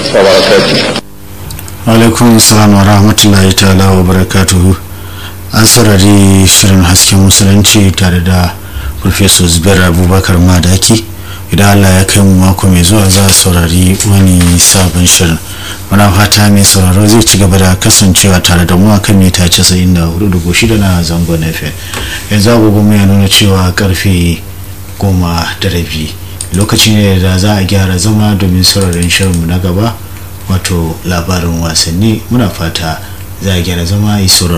وبركاته alaikum salam wa rahmatullahi ta'ala wa barakatuhu an saurari shirin hasken musulunci tare da professor zubair abubakar madaki idan allah ya kai mu mako mai zuwa za a saurari wani sabon shirin muna fata mai sauraro zai ci gaba da kasancewa tare da mu akan mita 94.6 na zangon fm yanzu agogon mu ya nuna cewa karfe goma da rabi lokaci ne da za a gyara zama domin sauraron shirinmu na gaba wato labarin wasanni muna fata za a gyara zama a yi sauraro